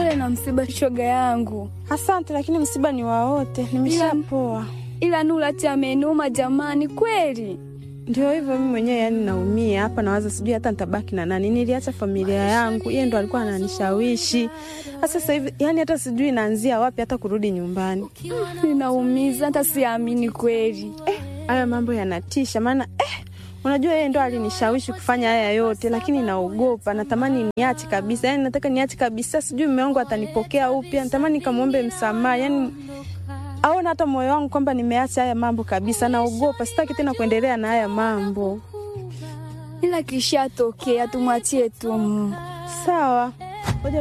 Pole na msiba, shoga yangu. Asante, lakini msiba ni wa wote, nimeshapoa. Ila Nurati amenuma jamani, kweli. Ndio hivyo, mimi mwenyewe yani naumia hapa, nawaza sijui hata nitabaki na nani. Niliacha familia yangu, yeye ndo alikuwa ananishawishi. Sasa hivi yani hata sijui naanzia wapi hata kurudi nyumbani. Ninaumiza, hata siamini kweli. Eh, haya mambo yanatisha, maana eh, unajua yeye ndo alinishawishi kufanya haya yote, lakini naogopa, natamani niache kabisa, yani nataka niache kabisa, sijui mume wangu atanipokea upya, natamani nikamwombe msamaha, yani aona hata moyo wangu kwamba nimeacha haya mambo kabisa. Naogopa, sitaki tena kuendelea na haya mambo. Ila kishatokea, tumwachie tu Mungu. Sawa.